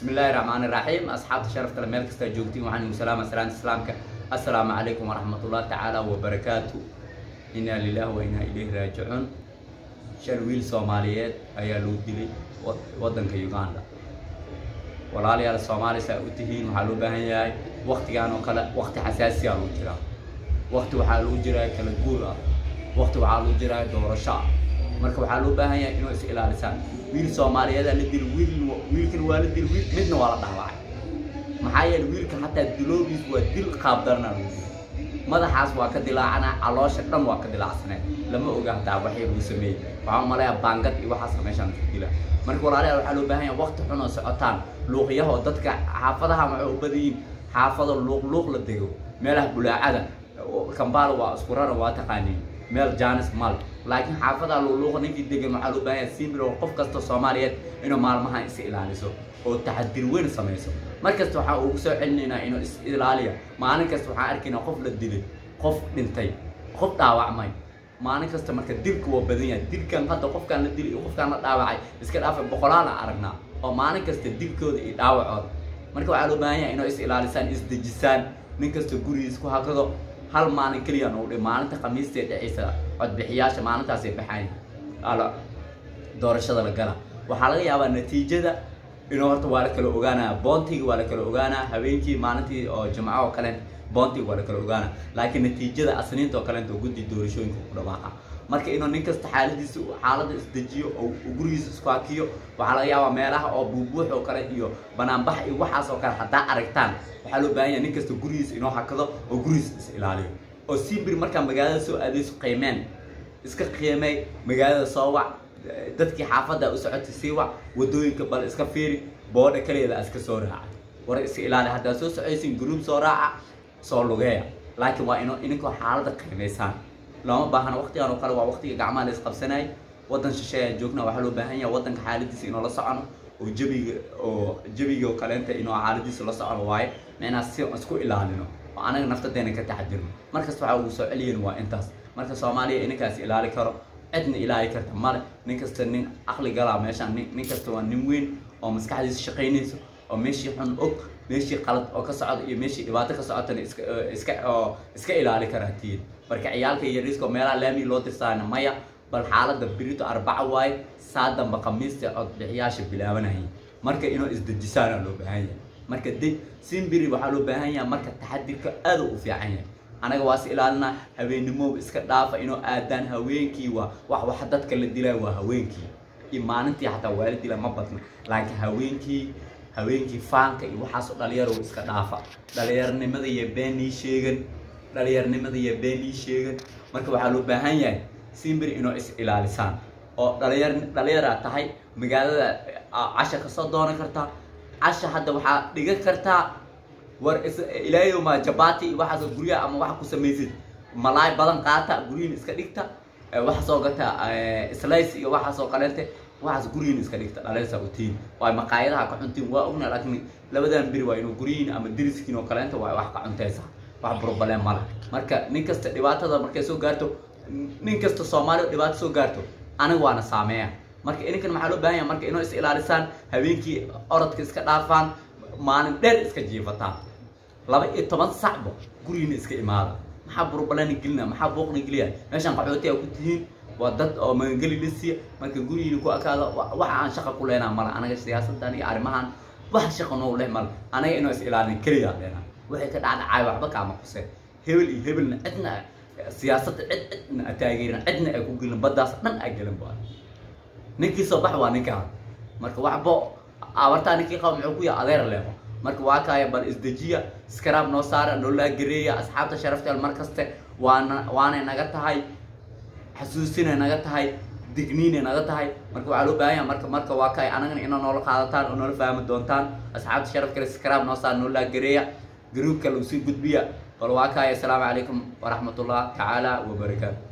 bismi illaahi raxmaani raxiim asxaabta sharafta le meel kastaa joogtiin waxaan igu salaama salaanta islaamka assalaamu calaykum waraxmatullahi tacaala wabarakaatu inaa lilahi wa inaa ilayhi raajicuun shan wiil soomaaliyeed ayaa loo dilay waddanka uganda walaalayaal soomaali saa u tihiin waxaa loo baahan yahay waktigaan oo kale wakti xasaasiyaa lagu jiraa wakti waxaa lagu jiraa kala guur ah wakti waxaa lagu jiraa doorasho ah marka waxaa loo baahan yahay inuu is ilaalisaan wiil soomaaliyeedaa la dil wiil wiilkan waa la dil wiil midna waa la dhaawacay maxaa yeele wiilka hataa diloobiis waa dil qaabdarnaa lagu dil madaxaas waa ka dilaacana caloosha dhan waa ka dilaacsanay lama oga hataa waxay lagu sameeyey waxaa umaleeyaa baangad iyo waxaasa meeshaan ku dila marka walaalayaal waxaa loo baahan yahay wakti xun oo socotaan luuqyaha oo dadka xaafadaha waxay u badan yihiin xaafado luuq luuq la dego meelaha bulaacada kambaala waa isku rara waa taqaaniin meel jaanis mal laakiin xaafadaha luuqluuqa ninkii degan waxaa loo baahan yahay simbir oo qof kasta soomaaliyeed inuu maalmahan is ilaaliso oo taxadir weyn samayso mar kasta waxaa ugu soo celinaynaa inuu is ilaaliya maalin kasta waxaan arkaynaa qof la dilay qof dhintay qof dhaawacmay maalin kasta marka dilka waa badan yahay dilkan hadda qofkaan la dilay iyo qofkaan la dhaawacay iska dhaafay boqolaala aragnaa oo maalin kasta dilkooda iyo dhaawacooda marka waxaa loo baahan yahay inuu is ilaalisaan isdejisaan nin kasta gurigiis ku hakado hal maalin keliya nagu dhi maalinta khamiistee dhexaysa codbixiyaasha maalintaasay baxayn ala doorashada la gala waxaa laga yaabaa natiijada inuu horta waa la kala ogaanaya boontiga waa la kala ogaanaa habeenkii maalintii oo jimco oo kale boontiga waa la kala ogaana laakiin natiijada asniinta oo kaleenta guddi doorashooyinka ku dhawaaqa marka inuu nin kasta xaaladiisa xaalada isdejiyo oo gurigiisa isku hakiyo waxaa laga yaabaa meelaha oo buubuux oo kale iyo banaanbax iyo waxaas oo kale haddaa aragtaan waxaa loo baahan yahay nin kasta gurigiisa inuu hakado oo gurigiisa is ilaaliyo oo simbir markaa magaalada soo aadayso qiimeen iska qiimey magaalada soo wac dadkii xaafadda u socotay sii wac wadooyinka bal iska fiiri boodha kaleeda iska soo raaca war iska ilaali haddaa soo socaysin gruub soo raaca soo lugeeya laakiin waa ino ininkoo xaalada qiimaysaan looma baahana waktigan oo kale waa waktiga gacmaha la isqabsanayay waddan shisheeyaa joogna waxaa loo baahan yahay waddanka xaaladiisa inoo la socono oo jabiga oo jabiga oo kaleenta inoo xaaladiisa la socono waaye micnaa si isku ilaalino oo anaga naftadeena ka taxadirno markasta waxaa ugu soo celiyin waa intaas marka soomaaliya ininkaas ilaali karo cidna ilaali karta male nin kasta nin aqli galaa meeshaan nin kasta waa nin weyn oo maskaxdiisa shaqaynayso oo meeshii xun og meeshii qalad oo ka socda iyo meeshii dhibaato ka socotana iska iska oo iska ilaali karaa tiid marka ciyaalka yariiska oo meelaha laami loo dirsaana maya bal xaaladda birito arbaca waaye saa damba khamiista codbixiyaasha bilaabanayay marka inuu isdejisaana loo baahan yahay marka de simbiri waxaa loo baahan yahay marka taxadirka aada u fiican yahay anaga waas ilaalinaa habeennimooba iska dhaafa inuu aadaan haweenkii waa wax wax dadka la dilaa waa haweenkii iyo maalintii xataa waa la dilaa ma badna laakiin haweenkii haweenkii faanka iyo waxaasoo dhalinyaro iska dhaafa dhalinyarnimada iyo beenii sheegan dhalinyarnimada iyo beenii sheegan marka waxaa loo baahan yahay simbiri inuu is ilaalisaan oo dhalinyar dhalinyaraa tahay magaalada casha kasoo doonan kartaa casha hadda waxaa dhigan kartaa war ilaahay ma jabati iyo waxaasoo guryaha ama waxa ku samaysid malaay badan qaata guryihin iska dhigta waxa soo gata slice iyo waxaasoo kaleente waxaas guryihin iska dhigta dhalaysa utiin waay maqaayadaha ka cuntiin waa ogna laakiin labadan beri waa inuu guryihin ama diriskiin oo kaleente waa wax ka cuntaysa wax problem male marka nin kasta dhibaatada markay soo gaarto nin kasta soomaali dhibaato soo gaarto aniga waana saameeya marka ininkan maxaa loo baahan yahay marka inuu is ilaalisaan habeenkii orodka iska dhaafaan maalin dheer iska jiifataan laba iyo toban sacbo gurigiina iska imaada maxaa burbalana gelina maxaa booqna geliya meeshaan qaxootiga ku tihiin waa dad oo magangeli lisiya marka gurigiina ku akaada waxa aan shaqa ku leenaa mala anaga siyaasadan iyo arrimahan wax shaqa noo leh mala anaga inuu is ilaalin keliya leenaa waxay ka dhacdhacay waxba kaama quseen hebel iyo hebelna cidna siyaasadda cid cidna a taageerin cidna ay ku gelin baddaas dhan a gelin ba ninkii soo bax waa ninkaa marka waxbo abartaa ninkii qaba muxuu ku yahay adeer leebo marka waa kaaya bal isdejiya iskaraab noo saara noolaa gareeya asxaabta sharafteel mar kaste waana waanay naga tahay xasuusinay naga tahay digniinay naga tahay marka waxaa loo baahan yahay marka marka waa kaaya anagana inaa noola qaadataan oo noola fahmi doontaan asxaabta sharaf kale iskaraab noo saara noolaa gareeya garuubka lagu sii gudbiya bal waa kaaya asalaamu calaykum waraxmatullah tacaala wabarakaatu